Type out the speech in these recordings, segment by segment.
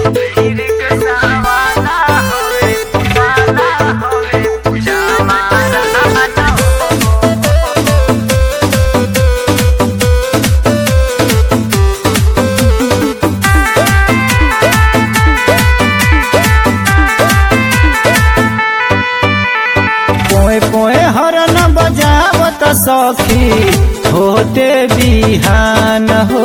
पोए पोए हरन बजावत सखी होते बिहान हो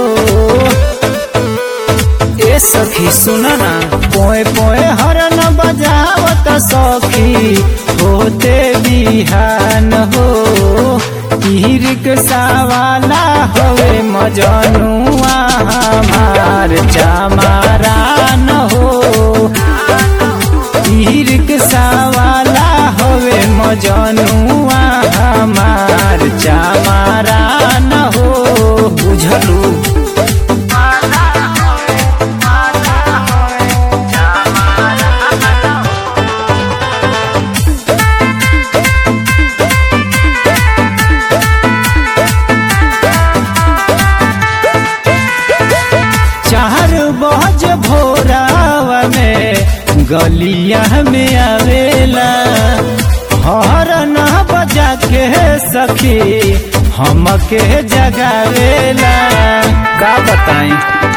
ए सखी सुन ना पोए पोए हरन बजावत सखी होते बिहान हो रिक्शा वाला हवे मजनुआ हमार चमारा न हो रिक्शा वाला हवे मजनुआ हमार चमारा न हो बुझलू चार बज भोरावा में गलिया में आवेला हरन बजा के सखी हमके जगावेला का बताई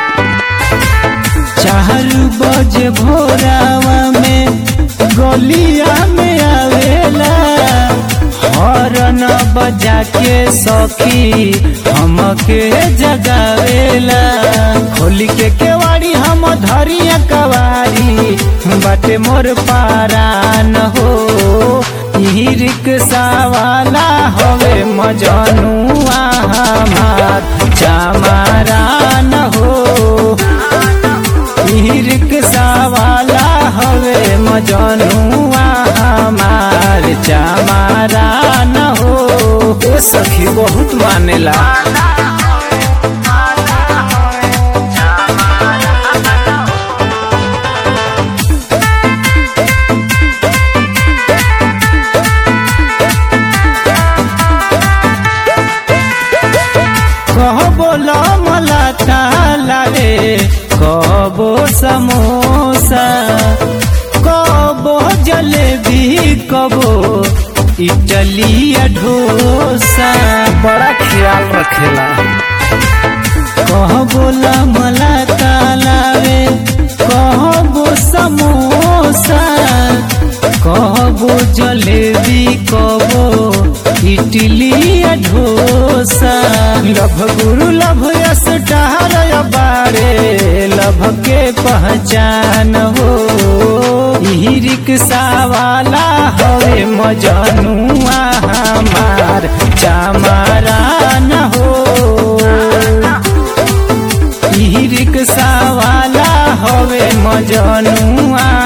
चार बज भोरावा में गलिया में आवेला हरन बजा के सखी हमके जगावेला खोली के केवाड़ी हम धरिया कवारी बाटे मोर पारा न हो ई रिक्शा वाला हवे मजनुआ हमार चमारा न हो ई रिक्शा वाला हवे मजनुआ हमार चमारा न हो ए सखी बहुत मानेला कहबो लमला ताला रे कहबो समोसा कहबो जलेबी कबो इटली डोसा बड़ा ख्याल रखेला कहबो लमला ताला रे कहबो समोसा कहबो जलेबी कबो idli dosa love guru love yes डहर बारे लभ के पहचान हो ई रिक्शा वाला हवे मजनुआ हमार चमारा न हो ई रिक्शा वाला हवे मजनुआ